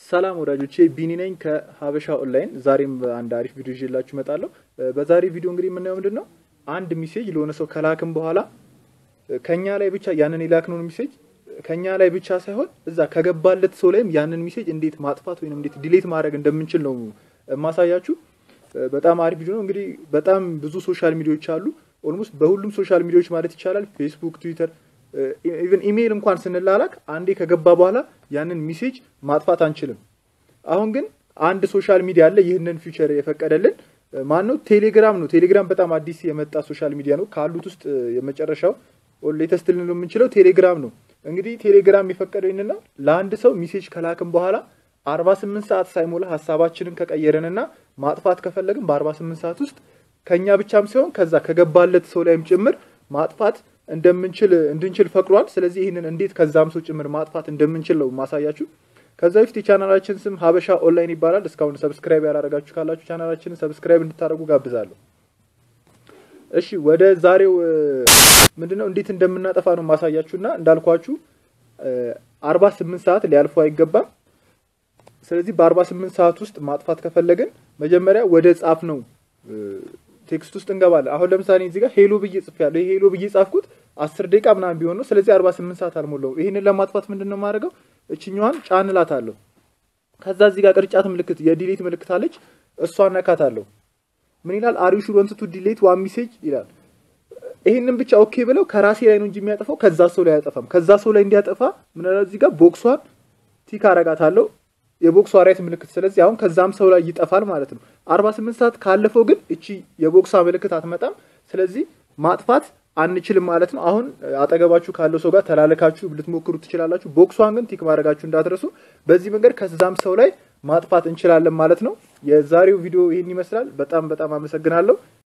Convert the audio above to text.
ሰላም ወዳጆቼ ቢኒ ነኝ ከሀበሻ ኦንላይን። ዛሬም አንድ አሪፍ ቪዲዮ ይዤላችሁ እመጣለሁ። በዛሬ ቪዲዮ እንግዲህ የምናየው ምንድን ነው አንድ ሚሴጅ ለሆነ ሰው ከላክም በኋላ ከኛ ላይ ብቻ ያንን የላክነውን ሚሴጅ ከኛ ላይ ብቻ ሳይሆን እዛ ከገባለት ሰው ላይም ያንን ሚሴጅ እንዴት ማጥፋት ወይም እንዴት ዲሌት ማድረግ እንደምንችል ነው የማሳያችሁ። በጣም አሪፍ ቪዲዮ ነው። እንግዲህ በጣም ብዙ ሶሻል ሚዲያዎች አሉ። ኦልሞስት በሁሉም ሶሻል ሚዲያዎች ማለት ይቻላል ፌስቡክ፣ ትዊተር ኢቨን ኢሜይል እንኳን ስንላላክ አንዴ ከገባ በኋላ ያንን ሚሴጅ ማጥፋት አንችልም። አሁን ግን አንድ ሶሻል ሚዲያ አለ ይህንን ፊቸር የፈቀደልን ማን ነው? ቴሌግራም ነው። ቴሌግራም በጣም አዲስ የመጣ ሶሻል ሚዲያ ነው። ካሉት ውስጥ የመጨረሻው ሌተስት ልንለው የምንችለው ቴሌግራም ነው። እንግዲህ ቴሌግራም የፈቀደው ይህንን ነው። ለአንድ ሰው ሚሴጅ ከላክም በኋላ አርባ ስምንት ሰዓት ሳይሞላ ሀሳባችንን ከቀየረንና ማጥፋት ከፈለግን በአርባ ስምንት ሰዓት ውስጥ ከእኛ ብቻም ሲሆን ከዛ ከገባለት ሰው ላይም ጭምር ማጥፋት እንደምንችል እንድንችል ፈቅዷል። ስለዚህ ይህንን እንዴት ከዛም ሰው ጭምር ማጥፋት እንደምንችል ነው ማሳያችሁ። ከዛ በፊት የቻናላችን ስም ሀበሻ ኦንላይን ይባላል። እስካሁን ሰብስክራይብ ያላረጋችሁ ካላችሁ ቻናላችንን ሰብስክራይብ እንድታደርጉ ጋብዛለሁ። እሺ ወደ ዛሬው ምንድነው እንዴት እንደምናጠፋ ነው ማሳያችሁና እንዳልኳችሁ አርባ ስምንት ሰዓት ሊያልፉ አይገባም። ስለዚህ በአርባ ስምንት ሰዓት ውስጥ ማጥፋት ከፈለግን መጀመሪያ ወደ ጻፍ ነው ቴክስት ውስጥ እንገባለን። አሁን ለምሳሌ እዚህ ጋር ሄሎ ብዬ ጽፌያለሁ። ይሄ ሄሎ ብዬ ጻፍኩት አስር ደቂቃ ምናምን ቢሆን ነው። ስለዚህ አርባ ስምንት ሰዓት አልሞላውም። ይህንን ለማጥፋት ምንድን ነው የማደርገው? እችኛዋን ጫን እላታለሁ። ከዛ እዚህ ጋር ቅርጫት ምልክት የዲሌት ምልክት አለች። እሷን ነካታለሁ። ምን ይላል? አር ዩ ሹር ዋንት ቱ ዲሌት ዋን ሜሴጅ ይላል። ይህንን ብቻ ኦኬ ብለው ከራሴ ላይ ነው እንጂ የሚያጠፋው ከዛ ሰው ላይ አያጠፋም። ከዛ ሰው ላይ እንዲያጠፋ ምን ይላል? እዚህ ጋር ቦክሷን ቲክ አረጋታለሁ የቦክሷ ራይት ምልክት። ስለዚህ አሁን ከዛም ሰው ላይ ይጠፋል ማለት ነው። አርባ ስምንት ሰዓት ካለፈው ግን እቺ የቦክሷ ምልክት አትመጣም። ስለዚህ ማጥፋት አንችልም ማለት ነው። አሁን አጠገባችሁ ካለው ሰው ጋር ተላለካችሁ ልትሞክሩ ትችላላችሁ። ቦክሷን ግን ቲክ ማድረጋችሁ እንዳትረሱ። በዚህ መንገድ ከዛም ሰው ላይ ማጥፋት እንችላለን ማለት ነው። የዛሬው ቪዲዮ ይህን ይመስላል። በጣም በጣም አመሰግናለሁ።